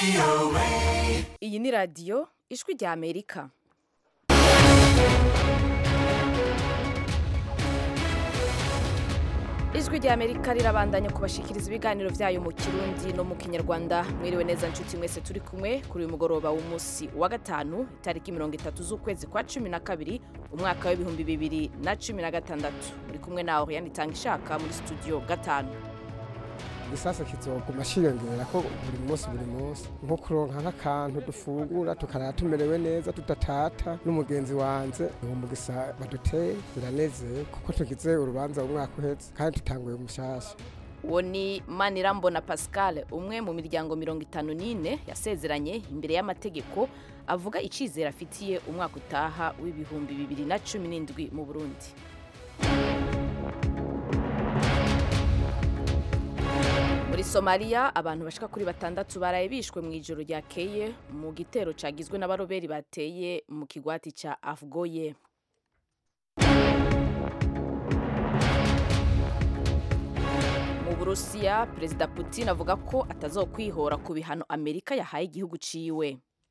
iyi ni radiyo ijwi rya amerika ijwi rya amerika rirabandanya kubashikiriza ibiganiro byayo mu kirundi no mu kinyarwanda mwiriwe neza nshuti mwese turi kumwe kuri uyu mugoroba w'umunsi wa gatanu itariki mirongo itatu z'ukwezi kwa cumi na kabiri umwaka w'ibihumbi bibiri na cumi na gatandatu muri kumwe na oriane itanga ishaka muri studio gatanu igisasa kizoguma shiyongera ko buri munsi buri munsi nko kuronka nk'akantu dufungura tukarara tumerewe neza tudatata n'umugenzi wanjye uwo mugisa baduteye biranezeye kuko tugize urubanza umwaka uhetse kandi tutanguye umushasha uwo ni manirambona pascal umwe mu miryango mirongo itanu n'ine yasezeranye imbere y'amategeko avuga icyizere afitiye umwaka utaha w'ibihumbi bibiri na cumi n'indwi mu burundi muri somaliya abantu bashika kuri batandatu baraye bishwe mu ijoro ryakeye mu gitero cagizwe n'abaroberi bateye mu kigwati ca afgoye mu burusiya perezida putin avuga ko atazokwihora ku bihano amerika yahaye igihugu ciwe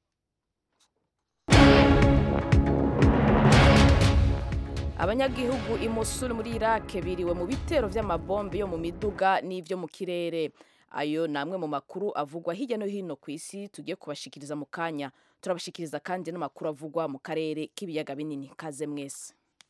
abanyagihugu i Mosul muri Iraq biriwe mu bitero vy'amabombe yo mu miduga n'ivyo mu kirere ayo ni amwe mu makuru avugwa hirya no hino ku isi tugiye kubashikiriza mu kanya turabashikiriza kandi n'amakuru avugwa mu karere k'ibiyaga binini kaze mwese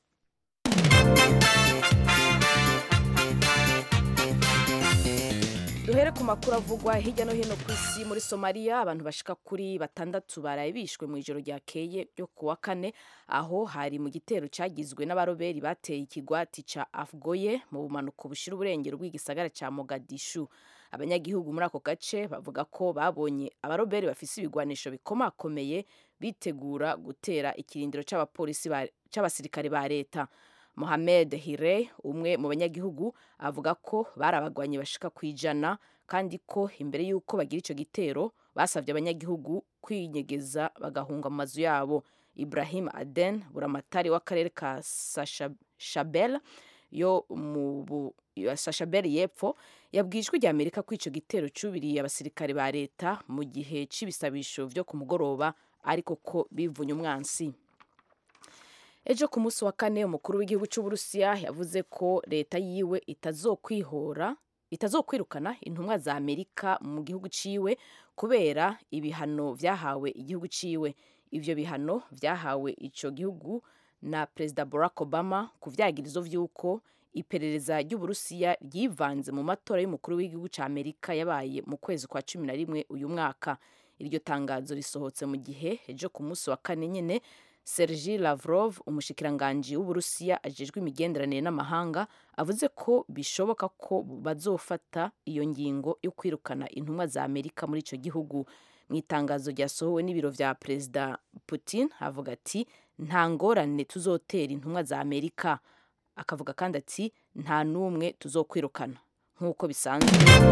duhere ku makuru avugwa hirya no hino ku isi muri somaliya abantu bashika kuri batandatu baraye bishwe mu ijoro ryakeye ryo ku wa kane aho hari mu gitero cyagizwe n'abaroberi bateye ikigwati ca afgoye mu bumanuko bushira uburengero bw'igisagara ca mogadishu abanyagihugu muri ako gace bavuga ko babonye abaroberi bafise ibigwanisho bikomakomeye bitegura gutera ikirindiro c'abapolisi c'abasirikare ba leta Mohamed Hire umwe mu banyagihugu avuga ko bari abagwanyi bashika ku ijana kandi ko imbere y'uko bagira ico gitero basabye abanyagihugu kwinyegeza bagahunga mu mazu yabo Ibrahim Aden buramatari w'akarere ka Sashabel yo mu Sashabel y'epfo yabwijwe rya Amerika ko ico gitero cubiriye abasirikare ba leta mu gihe c'ibisabisho vyo ku mugoroba ariko ko bivunye umwansi ejo ku munsi wa kane umukuru w'igihugu cy'uburusiya yavuze ko leta yiwe itazokwihora itazokwirukana intumwa za amerika mu gihugu ciwe kubera ibihano vyahawe igihugu ciwe ivyo bihano vyahawe ico gihugu na perezida barack obama ku vyagirizo vy'uko iperereza ry'uburusiya ryivanze mu matora y'umukuru w'igihugu ca amerika yabaye mu kwezi kwa cumi na rimwe uyu mwaka iryo tangazo risohotse mu gihe ejo ku munsi wa kane nyene Sergei Lavrov umushikiranganji w'Uburusiya ajejwe imigenderanire n'amahanga avuze ko bishoboka ko bazofata iyo ngingo yo kwirukana intumwa za Amerika muri ico gihugu mu itangazo ryasohowe n'ibiro vya Perezida Putin avuga ati nta ngorane tuzotera intumwa za Amerika akavuga kandi ati nta n'umwe tuzokwirukana nk'uko bisanzwe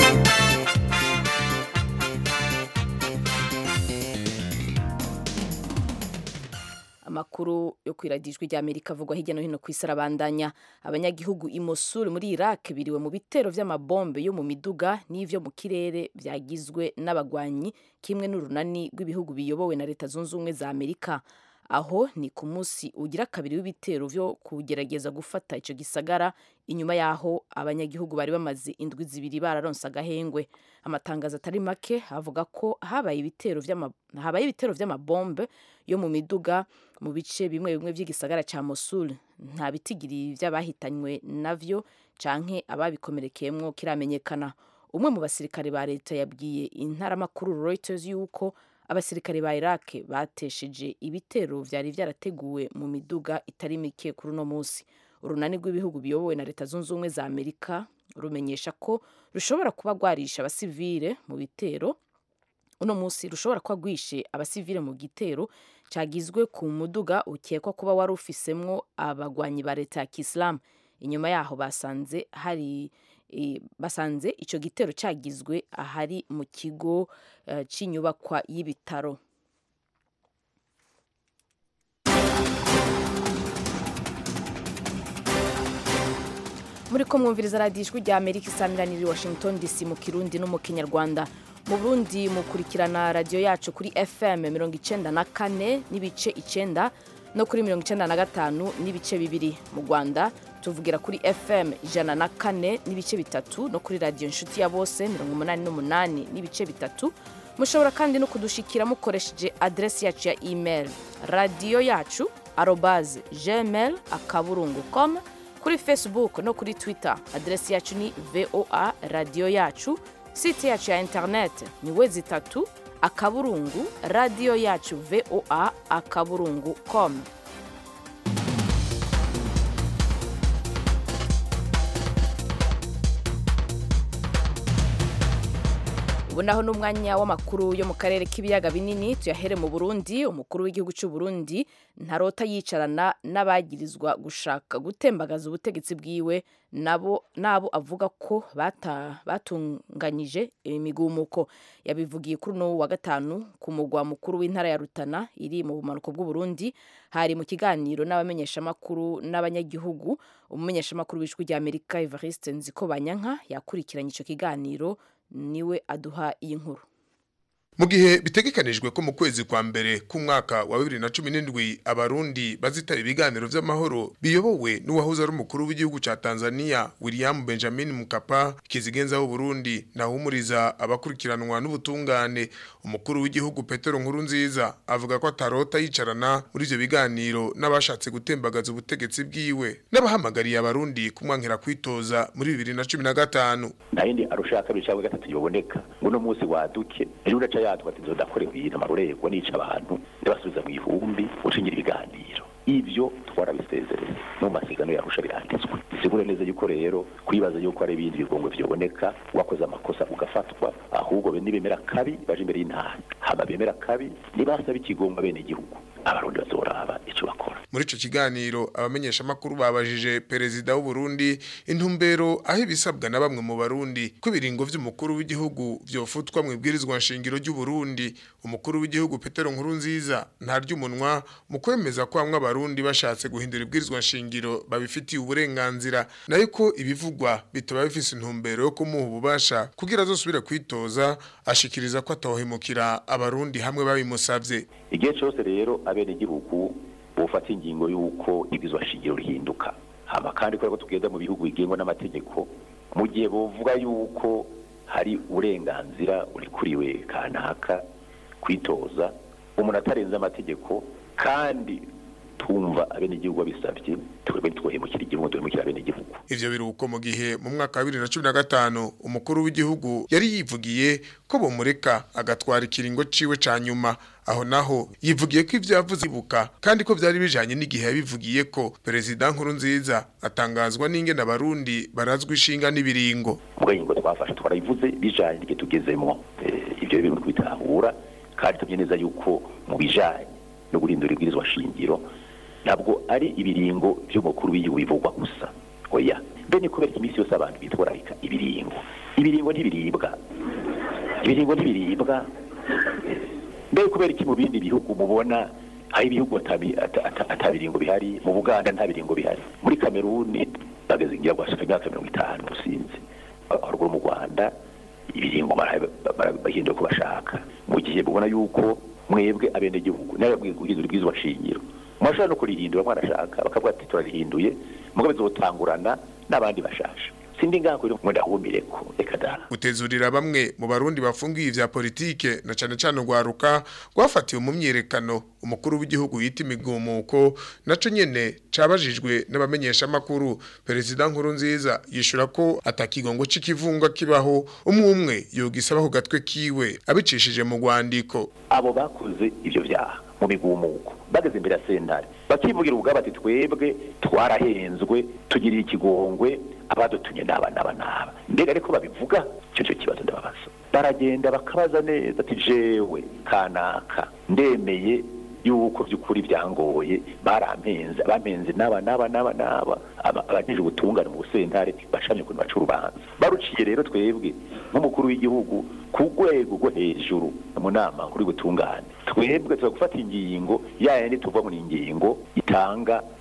amakuru yo kwiradijwe rya Amerika avugwa hirya no hino ku isi arabandanya abanyagihugu i Mosul muri Iraq biriwe mu bitero vy'amabombe yo mu miduga n'ivyo mu kirere vyagizwe n'abagwanyi kimwe n'urunani rw'ibihugu biyobowe na leta zunze ubumwe za Amerika aho ni ku munsi ugira kabiri w'ibitero vyo kugerageza gufata ico gisagara inyuma yaho abanyagihugu bari bamaze indwi zibiri bararonse agahengwe amatangazo atari make avuga ko habaye ibitero habaye ibitero vy'amabombe yo mu miduga mu bice bimwe bimwe vy'igisagara ca Mosul nta bitigiri vy'abahitanywe navyo canke ababikomerekeyemwo kiramenyekana umwe mu basirikare ba leta yabwiye intaramakuru Reuters yuko abasirikare ba Iraq batesheje ibitero vyari vyarateguwe mu miduga itari mike kuri uno munsi urunani rw'ibihugu biyobowe na leta zunze ubumwe za Amerika rumenyesha ko rushobora kuba rwarisha abasivile mu bitero uno munsi rushobora kuba rwishe abasivile mu gitero cagizwe ku muduga ukekwa kuba wari ufisemwo abagwanyi ba leta ya Kiislamu inyuma yaho basanze hari basanze ico gitero cagizwe ahari mu kigo uh, c'inyubakwa y'ibitaro muri ko mwumviriza radiyo ijwi rya amerika isamiraniye i washington dc mu kirundi no mu kinyarwanda mu burundi mukurikirana radiyo yacu kuri fm mirongo icenda na kane n'ibice icenda no kuri mirongo icenda na gatanu n'ibice bibiri mu rwanda tuvugira kuri fm ijana na kane n'ibice bitatu no kuri radiyo inshuti ya bose mirongo umunani n'umunani n'ibice bitatu mushobora kandi no kudushikira mukoresheje adresi yacu ya email radiyo yacu arobaze gmail akaburungu com kuri facebook no kuri twitter adresi yacu ni voa radiyo yacu site yacu ya internet ni wezi itatu akaburungu radiyo yacu voa akaburungu com ubu naho ni umwanya w'amakuru yo mu karere k'ibiyaga binini tuyahere mu burundi umukuru w'igihugu cy'u burundi ntarota yicarana n'abagirizwa gushaka gutembagaza ubutegetsi bwiwe nabo nabo avuga ko bata, batunganyije imigumuko yabivugiye kuri uno wa gatanu ku mugwa mukuru w'intara ya rutana iri mu bumanuko bw'uburundi hari mu kiganiro n'abamenyeshamakuru n'abanyagihugu umumenyeshamakuru w'ijwi ry'amerika evariste nziko banyanka yakurikiranye icyo kiganiro niwe aduha iyi nkuru mu gihe bitegekanijwe ko mu kwezi kwa mbere k'umwaka wa bibiri na cumi n'indwi abarundi bazitaba ibiganiro vy'amahoro biyobowe n'uwahoze ari umukuru w'igihugu ca tanzania william benjamin mukapa kizigenza w'uburundi nahumuriza abakurikiranwa n'ubutungane umukuru w'igihugu petero nkuru nziza avuga ko atarota yicarana muri ivyo biganiro n'abashatse gutembagaza ubutegetsi bwiwe n'abahamagariye abarundi kumwankira kwitoza muri bibiri na cumi na gatanu nta yindi arusha kabiri cyangwa gatatu yoboneka ngo uno munsi waduke ejo uraca yatwa ati nzodakorewe ibintu amarorerwa nica abantu ndabasubiza mu ihumbi ushingira ibiganiro ivyo twarabisezereye no mu masezerano yarusha biranditswe bisigure neza yuko rero kwibaza yuko ari ibindi bigongwe vyoboneka wakoze amakosa ugafatwa ahubwo be nibemera kabi baje imbere y'intara hama bemera kabi nibasaba ikigongwa bene igihugu abarundi bazoraba ico bakora muri ico kiganiro abamenyesha makuru babajije perezida w'u Burundi intumbero aho ibisabwa na bamwe mu barundi ko ibiringo vy'umukuru w'igihugu vyofutwa mu ibwirizwa nshingiro ry'u Burundi umukuru w'igihugu Petero Nkurunziza ntarya umunwa mu kwemeza ko bamwe abarundi bashatse guhindura ibwirizwa nshingiro babifitiye uburenganzira nayo ko ibivugwa bitaba bifise intumbero yo kumuha ububasha kugira azosubire kwitoza ashikiriza ko atohemukira abarundi hamwe babimusavye igihe cyose rero abene igihugu bufata ingingo y'uko ibwirizwa nshingiro rihinduka hama kandi kubera ko tugenda mu bihugu bigengwa n'amategeko mu gihe buvuga yuko hari uburenganzira urikuriwe kanaka kwitoza umuntu atarenze amategeko kandi tumva abene igihugu babisavye twebwe ntitwohemukira igihugu duhemukira abene igihugu ivyo biruko mu gihe mu mwaka wa bibiri na cumi na gatanu umukuru w'igihugu yari yivugiye ko bomureka agatwara ikiringo ciwe ca nyuma aho naho yivugiye ko ivyo yavuze ibuka kandi ko vyari bijanye n'igihe yabivugiye ko perezida nkuru nziza atangazwa n'ingene abarundi barazwa ishinga n'ibiringo ubwo ingingo twafashe twarayivuze bijanye n'igihe tugezemwo Eh, ivyo bintu twitahura kandi tumye neza yuko mu bijanye no guhindura ibwirizwa shingiro ntabwo ari ibiringo vy'umukuru w'igihugu bivugwa gusa oya mbe ni kubera iminsi yose abantu bitwararika ibiringo ibiringo ntibiribwa ibiringo ntibiribwa mbe kubera iki mu bindi bihugu mubona hari ibihugu atabi- ata- ata- ata biringo bihari mu buganda nta biringo bihari muri kameruni bageze ngira guhashika imyaka mirongo itanu sinzi haruguru mu rwanda ibiringo bara- bara- bahindura uko bashaka mu gihe mubona yuko mwebwe abenegihugu nawe guhindura ibwirizwa shingiro mwashobora no kurihindura mwarashaka bakavuga ati turarihinduye mugabo bizotangurana n'abandi bashasha sindi ngaho rero ngo ndahumireko reka da gutezurira bamwe mu barundi bafungiye ivya politike na cane cane urwaruka rwafatiwe mu myiyerekano umukuru w'igihugu yita imigumuko naco nyene cabajijwe n'abamenyesha makuru perezida nkuru nziza yishura ko atakigongo c'ikivunga kibaho umwe umwe yogisaba ku gatwe kiwe abicishije mu rwandiko abo bakoze ivyo vyaha mu migumuko bageze imbere ya sentare bakivugira ubwabo ati twebwe twarahenzwe tugirira ikigongwe abadutumye n'aba n'aba n'aba mbega ariko babivuga icyo cyo kibazo ndababaza baragenda bakabaza neza ati jewe kanaka ndemeye yuko by'ukuri byangoye barampenze bampenze n'aba n'aba n'aba n'aba aba- abajejwe ubutungane mu busentare bacamye ukuntu baca urubanza baruciye rero twebwe nk'umukuru w'igihugu ku rwego rwo hejuru mu nama nkuru y'ubutungane twebwe tuza gufata ingingo ya yandi tuva mu ngingo itanga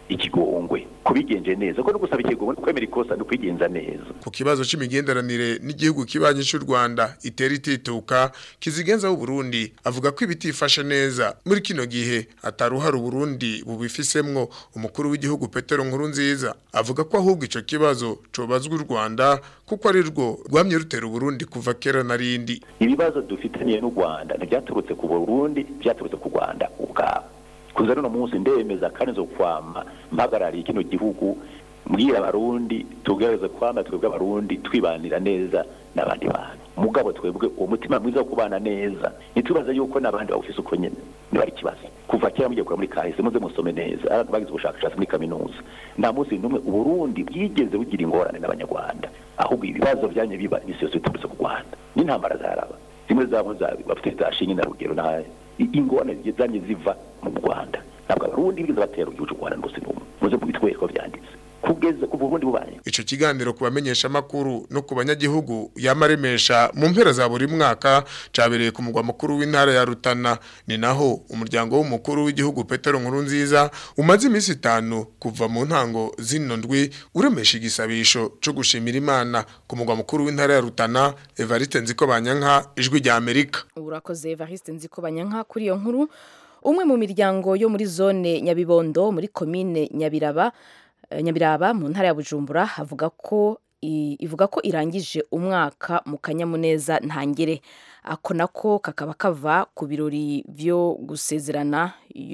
ikigongwe kubigenje neza ko no gusaba ikigongwe no kwemera ikosa no kwigenza neza ku kibazo c'imigenderanire n'igihugu kibanyi c'u Rwanda itera itituka kizigenza w'u Burundi avuga ko ibitifashe neza muri kino gihe ataruhara u Burundi bubifisemwo umukuru w'igihugu Petero Nkurunziza avuga ko ahubwo ico kibazo cobazwa u Rwanda kuko ari rwo rwamye rutera u Burundi kuva kera na rindi ibibazo dufitaniye n'u Rwanda ntibyaturutse ku Burundi byaturutse ku Rwanda ubwabo kuza rino munsi ndemeza kandi zo kwama mpagarariye kino gihugu mbwira abarundi tugerageze kwama twebwe abarundi twibanira neza n'abandi bantu mugabo twebwe uwo mutima mwiza wo kubana neza ntitubaza yuko n'abandi bawufise uko nyene niba ari ikibazo kuva kera mugiye kura muri kahise muze musome neza abantu bagize ubushakashatsi muri kaminuza nta munsi n'umwe uburundi bwigeze bugira ingorane n'abanyarwanda ahubwo ibibazo byanye biba imisi yose biturutse ku rwanda n'intambara zaraba zimwe zabo bafite zashinge na rugero nayo ingorane zanye ziva mu rwanda ntabwo abarundi bigeze batera igihugu cy'u rwanda rwose n'umwe muze mubitwereka byanditse kugeza ku burundi bubanye ico kiganiro ku bamenyesha makuru no ku banyagihugu yamaremesha mu mpera za buri mwaka cabereye ku mugwa mukuru w'intara ya Rutana ni naho umuryango w'umukuru w'igihugu Petero Nkurunziza umaze iminsi itanu kuva mu ntango zino ndwi uremesha igisabisho co gushimira Imana ku mugwa mukuru w'intara ya Rutana Evariste Nziko Banyanka ijwi rya Amerika urakoze Evariste Nziko Banyanka kuri iyo nkuru umwe mu miryango yo muri zone Nyabibondo muri komine Nyabiraba nyabiraba mu ntara ya bujumbura avuga ko ivuga ko irangije umwaka mu kanyamuneza ntangere ako nako kakaba kava ku birori byo gusezerana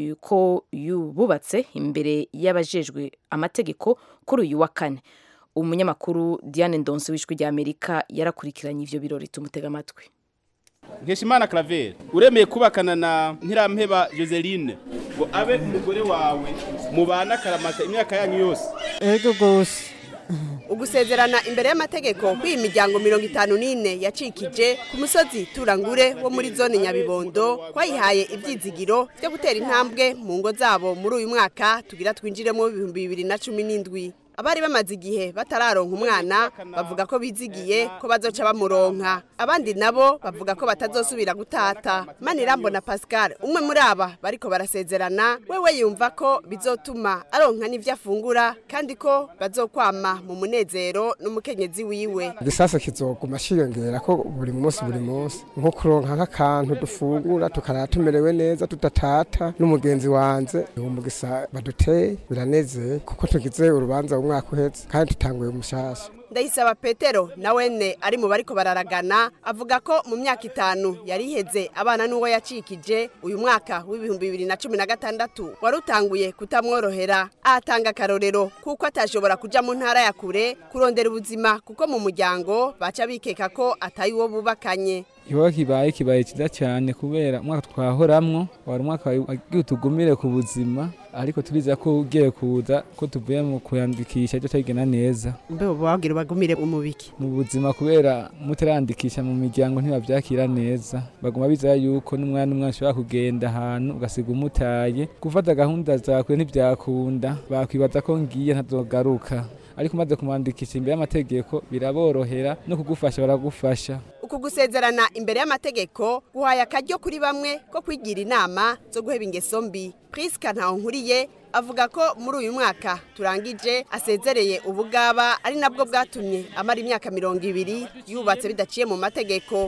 ko yububatse imbere y'abajejwe amategeko kuri uyu wa kane umunyamakuru Diane Ndonso w'ijwi rya Amerika yarakurikiranye ivyo birori tumutega amatwi Nkeshimana Claver uremeye kubakana na Ntirampeba Joseline ngo abe umugore wawe mubana karamata imyaka yanyu yose ego gose ugusezerana imbere y'amategeko kw'iyi miryango mirongo itanu n'ine yacikije ku musozi turangure wo muri zone nyabibondo twayihaye ibyizigiro byo gutera intambwe mu ngo zabo muri uyu mwaka tugira twinjiremo ibihumbi bibiri na cumi n'indwi abari bamaze igihe batararonka umwana bavuga ko bizigiye ko bazoca bamuronka abandi nabo bavuga ko batazosubira gutata manirambona pascal umwe muri aba bariko barasezerana wewe yumva ko bizotuma aronka n'ivyo afungura kandi ko bazokwama mu munezero n'umukenyezi wiwe igisasa kizoguma shiyongera ko buri munsi buri munsi nko kuronka nk'akantu dufungura tukarara tumerewe neza tudatata n'umugenzi wanze umugisa baduteye biranezeye kuko tugize urubanza umwaka uhetse kandi tutanguye umushasha ndayisaba petero nawene ari mu bariko bararagana avuga ko mu myaka itanu yari iheze abana n'uwo yacikije uyu mwaka w'ibihumbi bibiri na cumi na gatandatu wari utanguye kutamworohera ahatanga akarorero kuko atashobora kuja mu ntara ya kure kurondera ubuzima kuko mu muryango baca bikeka ko atayi uwo bubakanye ikibazo kibaye kibaye cyiza cyane kubera umwaka twahoramwo wari umwaka wagiye utugumire ku buzima ariko turiza ko ugiye kuza ko tuvuye mu kuyandikisha cyo cyagena neza mbe bagira bagumire mu biki mu buzima kubera mutarandikisha mu miryango ntibabyakira neza baguma bizera yuko n'umwana umwana ushobora kugenda ahantu ugasiga umutaye gufata gahunda zakwe ntibyakunda bakwibaza ko ngiye ntazogaruka ariko umaze kumwandikisha imbere y'amategeko biraborohera no kugufasha baragufasha uku gusezerana imbere y'amategeko guhaye akaryo kuri bamwe ko kwigira inama zo guheba ingeso mbi priska nkuriye avuga ko muri uyu mwaka turangije asezereye ubugaba ari nabwo bwatumye amara imyaka mirongo ibiri yubatse bidaciye mu mategeko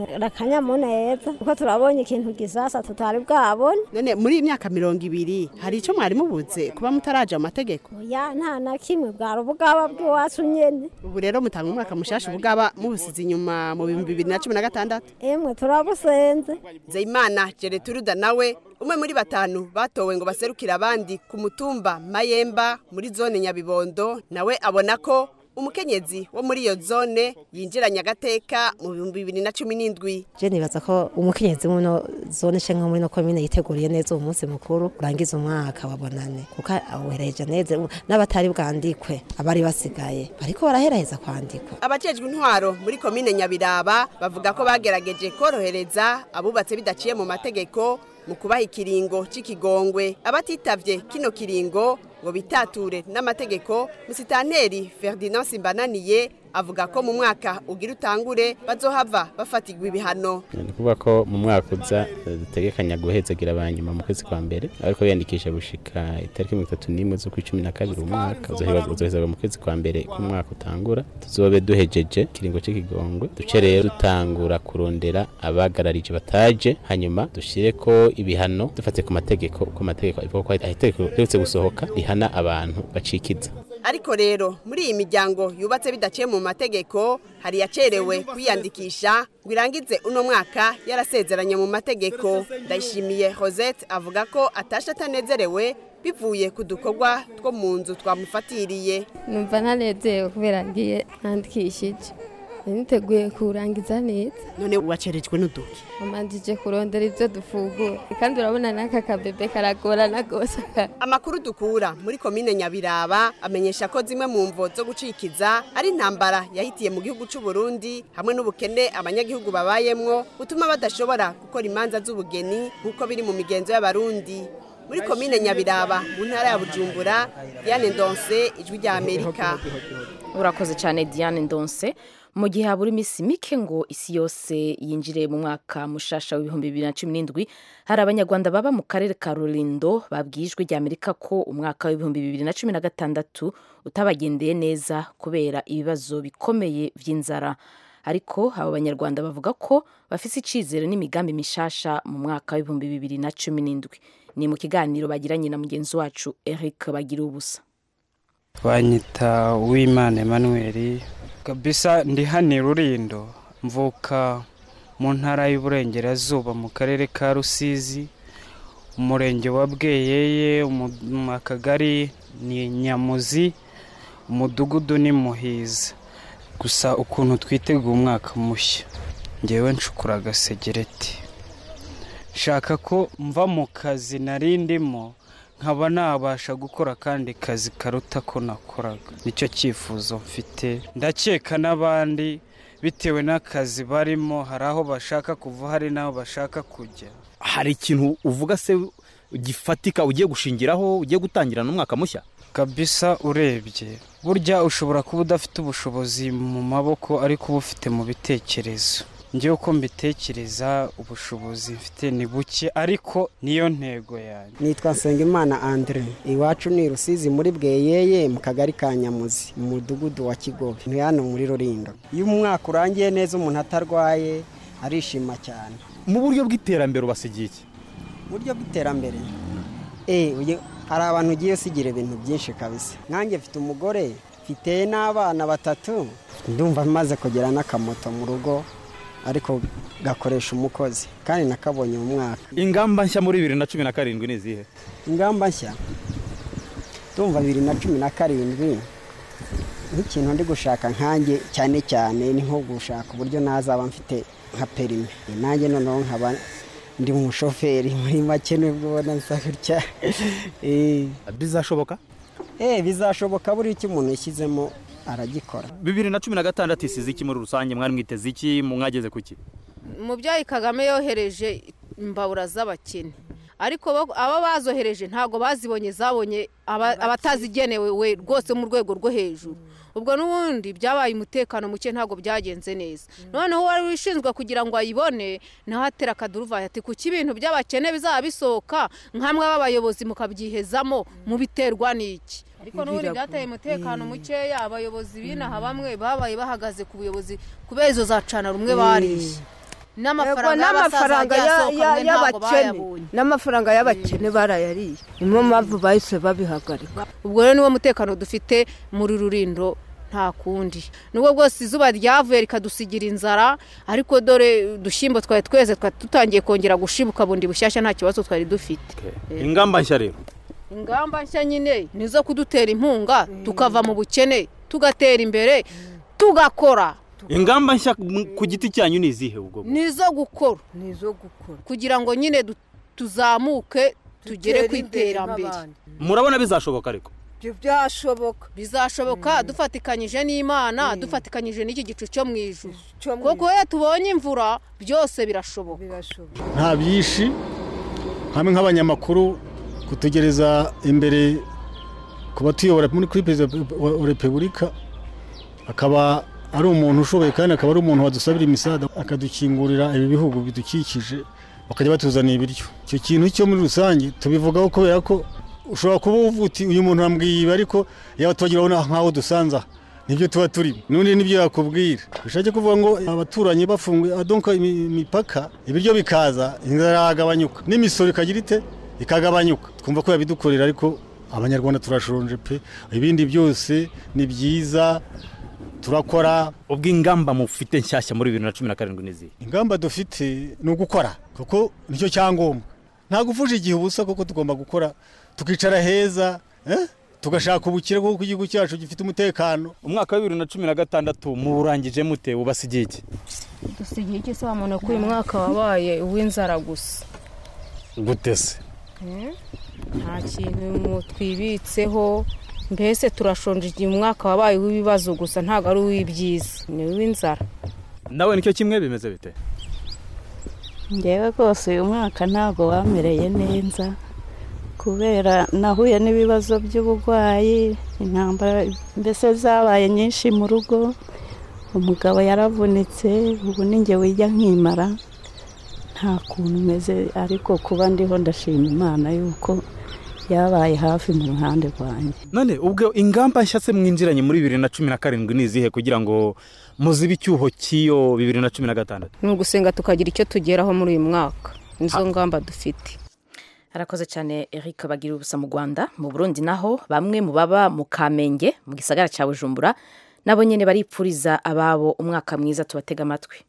akanyamuneza kuko turabonye ikintu gisasa tutari bwabone none muri iyi myaka mirongo ibiri hari icyo mwari mubuze kuba mutaraje amategeko ya nta na kimwe bwari ubugaba bw'iwacu nyene ubu rero mutanga umwaka mushasha ubugaba mubusize inyuma mu bihumbi bibiri na cumi na gatandatu emwe turabusenze zeyimana jereturuda nawe umwe muri batanu batowe ngo baserukire abandi ku mutumba mayemba muri zone nyabibondo nawe abona ko umukenyezi wo muri iyo zone yinjiranye agateka mu bihumbi bibiri na cumi n'indwi je nibaza ko umukenyezi muno zone canke muri no komine yiteguriye neza uwo munsi mukuru urangiza umwaka wabonane kuko awuhereje neza n'abatari bwandikwe abari basigaye bariko baraheraheza kwandikwa abajejwe intwaro muri komine nyabiraba bavuga ko bagerageje korohereza abubatse bidaciye mu mategeko mu kubaha ikiringo c'ikigongwe abatitavye kino kiringo ngo bitature n'amategeko musitanteri Ferdinand Simbananiye avuga ko mu mwaka ugira utangure bazohava bafatirwa ibihano ni kuvuga ko mu mwaka uza eh, dutegekanya guhezagira abanyuma mu kwezi kwa mbere ariko biyandikisha gushika itariki mirongo itatu n'imwe z'ukwa cumi na kabiri umwaka uzohezagwa mu kwezi kwa mbere k'umwaka utangura tuzobe duhejeje ikiringo c'ikigongwe duce rero dutangura kurondera abagararije bataje hanyuma dushire ko ibihano dufate ku mategeko uko amategeko avuga ko itegeko riherutse gusohoka rihana abantu bacikiza ariko rero muri iyi miryango yubatse bidaciye mu mategeko hari yacerewe kwiyandikisha ngo irangize uno mwaka yarasezeranye mu mategeko ndayishimiye Rosette avuga ko atashe atanezerewe bivuye ku dukorwa two mu nzu twamufatiriye numva ntanezerewe kubera ngiye nandikishije niteguye kurangiza neza none wacerejwe n'uduki wamanjije kurondera ibyo dufungura kandi urabona n'aka kabebe karagorana rwose amakuru dukura muri komine nyabiraba amenyesha ko zimwe mu mvo zo gucikiza ari intambara yahitiye mu gihugu cy'u Burundi hamwe n'ubukene abanyagihugu babayemwo butuma badashobora gukora imanza z'ubugeni nk'uko biri mu migenzo y'abarundi muri komine nyabiraba mu ntara ya bujumbura diane ndonse ijwi rya amerika urakoze cyane diane ndonse mu gihe habura iminsi mike ngo isi yose yinjire mu mwaka mushasha w'ibihumbi bibiri na cumi n'indwi hari abanyarwanda baba mu karere ka rurindo babwijwe rya amerika ko umwaka w'ibihumbi bibiri na cumi na gatandatu utabagendeye neza kubera ibibazo bikomeye by'inzara ariko abo banyarwanda bavuga ko bafite icyizere n'imigambi mishasha mu mwaka w'ibihumbi bibiri na cumi n'indwi ni mu kiganiro bagiranye na mugenzi wacu eric bagira ubusa banyita uwimana emmanuel kabisa ndi hano i rurindo mvuka mu ntara y'uburengerazuba mu karere ka rusizi umurenge wa bweyeye umu- akagari ni nyamuzi umudugudu ni muhiza gusa ukuntu twiteguye umwaka mushya ngewe nshukura agasegereti nshaka ko mva mu kazi nari ndimo nkaba nabasha gukora akandi kazi karuta ko nakoraga nicyo cyifuzo mfite ndakeka n'abandi bitewe n'akazi barimo hari aho bashaka kuva hari n'aho bashaka kujya hari ikintu uvuga se gifatika ugiye gushingiraho ugiye gutangira n'umwaka mushya kabisa urebye burya ushobora kuba udafite ubushobozi mu maboko ariko uba ufite mu bitekerezo njyewe uko mbitekereza ubushobozi mfite ni buke ariko niyo ntego yanjye nitwa nsengimana andre iwacu ni rusizi muri bweyeye mu kagari ka nyamuzi mu mudugudu wa kigobe ni hano muri rurindo iyo umwaka urangiye neza umuntu atarwaye arishima cyane mu buryo bw'iterambere ubasigiye iki uburyo bw'iterambere eh uye- hari abantu ugiye usigira ibintu byinshi kabisa nkanjye mfite umugore mfite n'abana batatu ndumva maze kugera n'akamoto mu rugo ariko gakoresha umukozi kandi nakabonye mu mwaka ingamba nshya muri bibiri na cumi na karindwi ni izihe ingamba nshya ndumva bibiri na cumi na karindwi nk'ikintu ndi gushaka nkanjye cyane cyane ni nko gushaka uburyo nazaba mfite nka perime nanjye noneho nkaba ndi umushoferi muri make nibwo ubona nsa gutya Eh. bizashoboka eh bizashoboka buriya icyo umuntu yashyizemo aragikora bibiri na cumi na gatandatu isize iki muri rusange mwari mwiteze iki mu mwageze ku ki umubyeyi kagame yohereje imbabura z'abakene ariko bo- aba bazohereje ntabwo bazibonye zabonye aba- abatazigenewe we rwose mu rwego rwo hejuru ubwo n'ubundi byabaye umutekano muke ntabwo byagenze neza noneho uwari wishinzwe kugira ngo ayibone nawe atera akaduruvayi ati kuki ibintu by'abakene bizaba bisohoka nkamwe b'abayobozi mukabyihezamo mubiterwa n'iki ariko n'ubundi byateye umutekano mukeya abayobozi b'inaha bamwe babaye bahagaze ku buyobozi kubera izo za cana rumwe bariye n'amafaranga y'abasaza n'amafaranga yagiye ya- asohoka ya- mwe ntabwo y'abakene bayabonye n'amafaranga y'abakene barayariye niyo mpamvu bahise babihagarika ubwo rero niwo mutekano dufite muri rurindo nta kundi nubwo bwose izuba ryavuye rikadusigira inzara ariko dore udushyimbo twari tweze twari dutangiye kongera gushibuka bundi bushyashya nta kibazo twari dufite Eh. ingamba nshya rero ingamba nshya nyine ni izo kudutera inkunga tukava mu bukene tugatera imbere tugakora ingamba nshya m- ku giti cyanyu ni izihe ubwo ni izo gukora ni izo gukora kugira ngo nyine du- tuzamuke tugere ku Dutere imbere iterambere nk'abandi. murabona bizashoboka ariko ibyo byashoboka bizashoboka dufatikanyije n'imana dufatikanyije n'iki gicu cyo mu ijuru kuko iyo tubonye imvura byose birashoboka nta byinshi hamwe nk'abanyamakuru kutegereza imbere ku batuyobora muri kuri perezida wa wa repubulika akaba ari umuntu ushoboye kandi akaba ari umuntu wadusabira imisada akadukingurira ibi bihugu bidukikije bakajya batuzanira ibiryo icyo kintu cyo muri rusange tubivugaho kubera ko ushobora kuba uvuga uti uyu muntu yambwiye ibi ariko yaba tubagira nk'aho dusanze aha nibyo tuba turimo n'undi nibyo yakubwira bishake kuvuga ngo abaturanyi bafunguye adonka imi- imipaka ibiryo bikaza inzara yagabanyuka n'imisoro ikagira ite ikagabanyuka twumva ko yabidukorera ariko abanyarwanda turashonje pe ibindi byose ni byiza turakora ubwo ingamba mufite nshyashya muri bibiri na cumi na karindwi n'izihe ingamba dufite ni ugukora kuko nicyo cyangombwa ntabwo ufuje igihe ubusa kuko tugomba gukora tukicara heza eh? tugashaka ubukire kuko igihugu cyacu gifite umutekano umwaka wa bibiri na cumi na gatandatu muwurangije mute ubasigiye iki dusigaye iki se wamubona ko uyu mwaka wabaye uw'inzara gusa gute se Eh? nta kintu twibitseho mbese turashonje igihe umwaka wabaye uw'ibibazo gusa ntabwo ari uw'ibyiza ni uw'inzara nawe nicyo kimwe bimeze bite ngewe rwose uyu mwaka ntabwo wamereye neza kubera nahuye n'ibibazo by'uburwayi intambara mbese zabaye nyinshi mu rugo umugabo yaravunitse ubu ninjye wijya nkimara nta kuntu umeze ariko kuba ndiho ndashima imana yuko yabaye hafi mu ruhande rwanjye none ubwo ingamba nshya se mwinjiranye muri bibiri na cumi na karindwi ni izihe kugira ngo muzibe icyuho cy'iyo bibiri na cumi na gatandatu ni ugusenga tukagira icyo tugeraho muri uyu mwaka nizo ngamba dufite arakoze cyane eric bagira ubusa mu rwanda mu burundi naho bamwe mu baba mu kamenge mu gisagara cya bujumbura nabo nyine baripfuriza ababo umwaka mwiza tubatega amatwi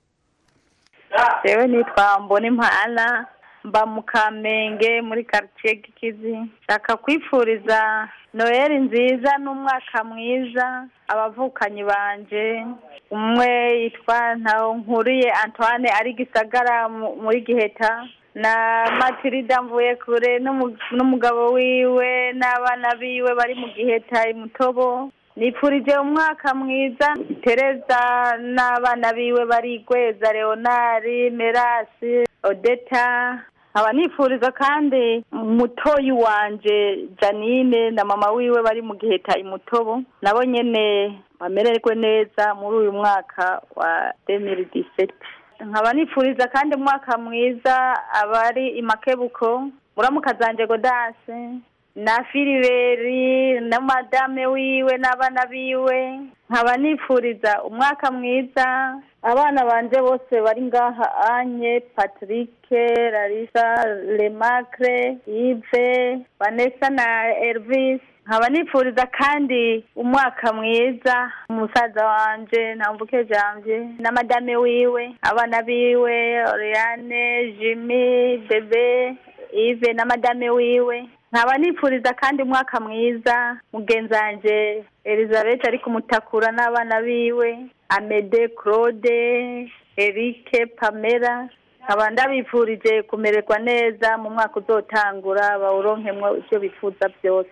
yewe nitwa mbona impala mba mu kamenge muri karitsiye gikizi nshaka kwifuriza noheli nziza n'umwaka mwiza abavukanyi banje umwe yitwa nkuriye antoine ari gisagara mu- muri giheta na matirida mvuye kure n'umu- n'umugabo wiwe n'abana biwe bari mu giheta i mutobo nipfurije umwaka mwiza tereza n'abana biwe bari gweza leonari merasi odeta nkaba nifuriza kandi mutoyi wanje janine na mama wiwe bari mu giheta imutobo nabo nyene bamererwe neza muri uyu mwaka wa 2017 nkaba nifuriza kandi umwaka mwiza abari imakebuko muramuka zanje godase na filiberi na madame wiwe n'abana biwe nkaba nifuriza umwaka mwiza abana banje bose bari ngaha anye patrick larisa lemacre ive vanessa na elvis nkaba nifuriza kandi umwaka mwiza umusaza wanje ntambuke janje na madame wiwe abana biwe oriane jimmy bebe ive na madame wiwe nkaba nifuriza kandi umwaka mwiza mugenzi wanje elizabeth ari kumutakura n'abana biwe amede claude erike pamela nkaba ndabifurije kumererwa neza mu mwaka uzotangura bawuronkemwo ibyo bifuza byose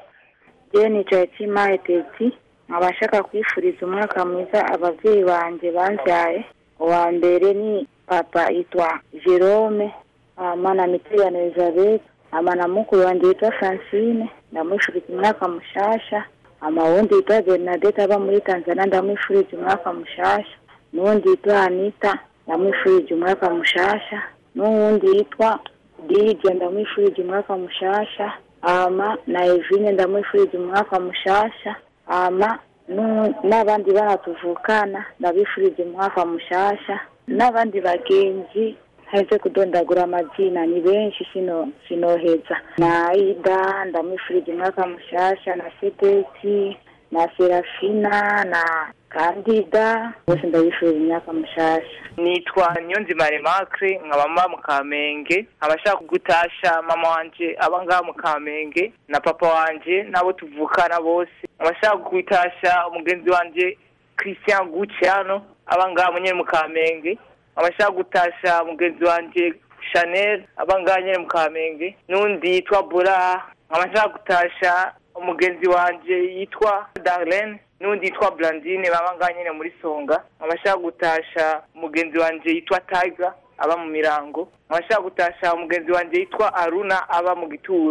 yewe nicaye cy'imaye teti nkaba nshaka kwifuriza umwaka mwiza ababyeyi banjye babyaye uwa mbere ni papa yitwa jerome hama na mitiriyani elizabeth hama na mukuru wanjye yitwa francine ndamwifuriza umwaka mushasha hama wundi yitwa bernadette aba muri tanzania ndamwifuriza umwaka mushasha n'uwundi yitwa anita ndamwifurije umwaka mushasha n'uwundi yitwa dije ndamwifurije umwaka mushasha hama na evine ndamwifurije umwaka mushasha hama nu- n'abandi bana tuvukana ndabifurije umwaka mushasha n'abandi bagenzi haheze kudondagura amazina ni benshi sino sinoheza na aida ndamwifurije umwaka mushasha na sedeki na serafina na kandida bose ndabifurije imyaka mushasha nitwa niyonzima remarque nkaba mba mu kamenge nkaba nshaka gutasha mama wanje aba ngaha mu kamenge na papa wanje n'abo tuvukana bose nkaba nshaka gutasha umugenzi wanje christian guciano aba ngaha mu nyene mu kamenge nkaba nshaka gutasha mugenzi wanje chanel aba ngaha nyene mu kamenge n'undi yitwa bora nkaba nshaka gutasha umugenzi wanje yitwa darlene n'undi yitwa Blandine baba ngaha nyine muri Songa abashaka gutasha umugenzi wanje yitwa Tiger aba mu mirango abashaka gutasha umugenzi wanje yitwa Aruna aba mu gituro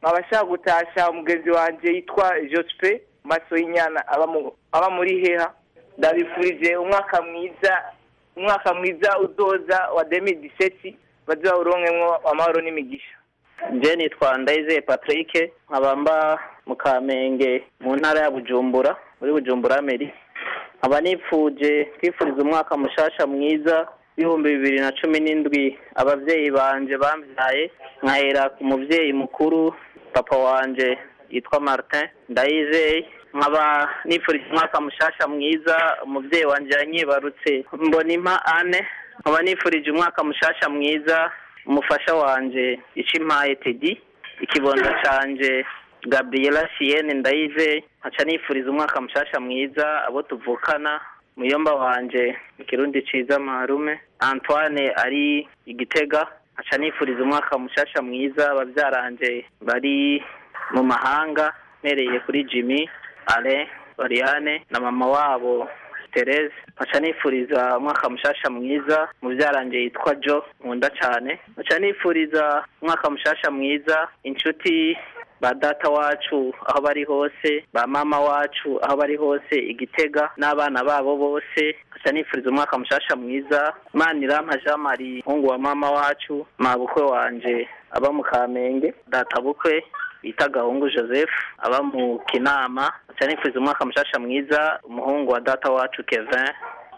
nkaba nshaka gutasha umugenzi wanjye yitwa jospe maso y'inyana aba mu- aba muri heha ndabifurije umwaka mwiza umwaka mwiza uzoza wa demi diseti bazawuronkemwo amahoro n'imigisha nje nitwa ndayizeye patrick nkaba mba mu kamenge mu ntara ya bujumbura muri bujumbura meri nkaba nipfuje kwifuriza umwaka mushasha mwiza w'ibihumbi bibiri na cumi n'indwi abavyeyi banje bambyaye nkahera ku muvyeyi mukuru papa wanje yitwa martin ndayizeye nkaba nifuriza umwaka mushasha mwiza umuvyeyi wanje yanyibarutse mbonimpa ane nkaba nifurije umwaka mushasha mwiza umufasha wanje icimpaye tedi ikibondo canje gabriela sienne ndayize nkaca nifuriza umwaka mushasha mwiza abo tuvukana muyomba wanje ikirundi ciza marume antoine ari igitega nkaca nifuriza umwaka mushasha mwiza abavyaranje bari mu mahanga mpereye kuri jimmy ale oriane na mama wabo Therese nkaca nifuriza umwaka mushasha mwiza muvyaranje yitwa Jo nkunda cane nkaca nifuriza umwaka mushasha mwiza inshuti ba data wacu aho bari hose ba mama wacu aho bari hose igitega n'abana babo bose nkaca nifuriza umwaka mushasha mwiza Manirama Jean Marie muhungu wa mama wacu mabukwe wanje aba mu Kamenge data bukwe bita gahungu joseph aba mu kinama nkaca nifuriza umwaka mushasha mwiza umuhungu wa data wacu kevin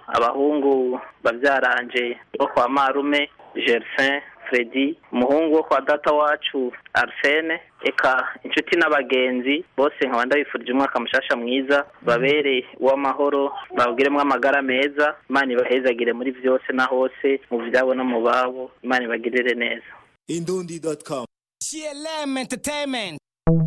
abahungu bavyaranje bo kwa marume gersin fredi umuhungu wo kwa data wacu arsene eka inshuti n'abagenzi bose nkaba ndabifurije umwaka mushasha mwiza babere uw'amahoro bawugiremwo amagara meza imana ibahezagire muri vyose na hose mu vyabo no mu babo imana ibagirire neza Indundi.com. CLM Entertainment.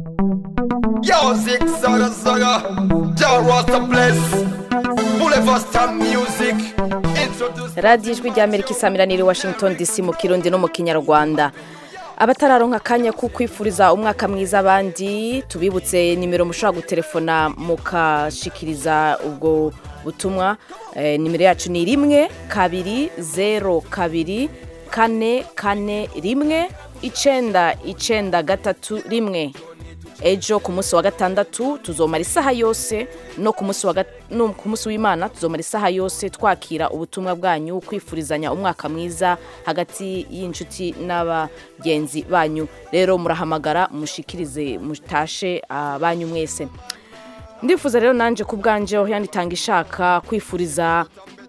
Yo, Zig Zaga Zaga. John Rasta Bless. Boulevard Star Music. Introduce. radiyo ijwi rya amerika isamiraniye i washington dc mu kirundi no mu kinyarwanda abatararonka akanya ko kwifuriza umwaka mwiza abandi tubibutse nimero mushobora gutelefona mukashikiriza ubwo butumwa Eh, nimero yacu ni rimwe kabiri zero kabiri kane kane rimwe icenda icenda gatatu rimwe ejo ku munsi wa gatandatu tuzomara isaha yose no ku munsi wa gat- no ku munsi w'imana tuzomara isaha yose twakira ubutumwa bwanyu kwifurizanya umwaka mwiza hagati y'inshuti n'abagenzi banyu rero murahamagara mushikirize mutashe abanyu mwese ndifuza rero nanje ku bwanje aho yanditanga ishaka kwifuriza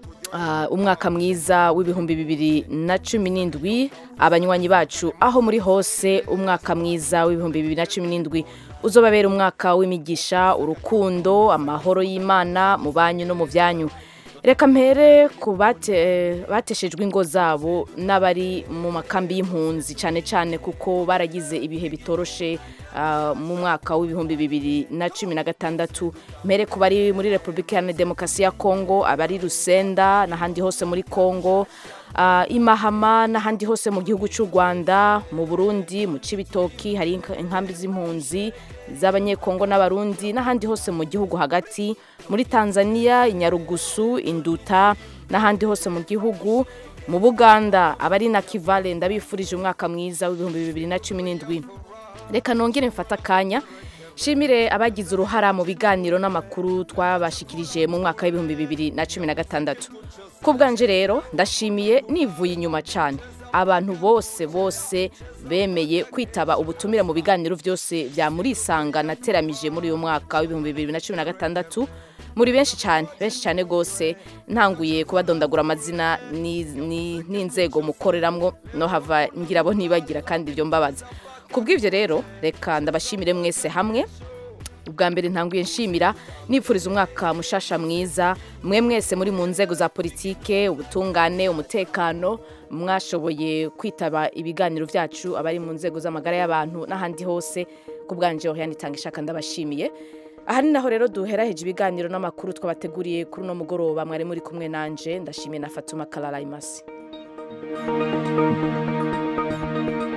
ah, umwaka mwiza w'ibihumbi bibiri na cumi n'indwi abanywanyi bacu aho muri hose umwaka mwiza w'ibihumbi bibiri na cumi n'indwi uzobabera umwaka w'imigisha urukundo amahoro y'imana mu banyu no mu byanyu reka mpere ku bate- bateshejwe ingo zabo n'abari mu makambi y'impunzi cyane cyane kuko baragize ibihe bitoroshe ah, mu mwaka w'ibihumbi bibiri na cumi na gatandatu mpere ku bari muri repubulika iharanira demokarasi ya kongo abari rusenda n'ahandi hose muri kongo ah, i mahama n'ahandi hose mu gihugu cy'u rwanda mu burundi mu cibitoki hari inka- inkambi z'impunzi z'abanyekongo n'abarundi n'ahandi hose mu gihugu hagati muri tanzania inyarugusu induta n'ahandi hose mu gihugu mu buganda abari na kivale ndabifurije umwaka mwiza w'ibihumbi bibiri na cumi n'indwi reka nongere mfata akanya shimire abagize uruhara mu biganiro n'amakuru twabashikirije mu mwaka w'ibihumbi bibiri na cumi na gatandatu ku bwanje rero ndashimiye nivuye inyuma cyane abantu bose bose bemeye kwitaba ubutumire mu biganiro byose bya murisanga nateramije muri uyu mwaka w'ibihumbi bibiri na cumi na gatandatu muri benshi cyane benshi cyane rwose ntanguye kubadondagura amazina ni- ni- n'inzego mukoreramwo no hava ngira abo ntibagira kandi ibyo mbabaza ku bw'ibyo rero reka ndabashimire mwese hamwe ubwa mbere ntanguye nshimira nipfuriza umwaka mushasha mwiza mwe mwese muri mu nzego za politike ubutungane umutekano mwashoboye kwitaba ibiganiro byacu abari mu nzego z'amagara y'abantu n'ahandi hose ku bwanje ho yanitanga ishaka ndabashimiye aha ni naho rero duheraheje ibiganiro n'amakuru twabateguriye kuri uno mugoroba mwari muri kumwe nanje ndashimiye na fatuma karara imasi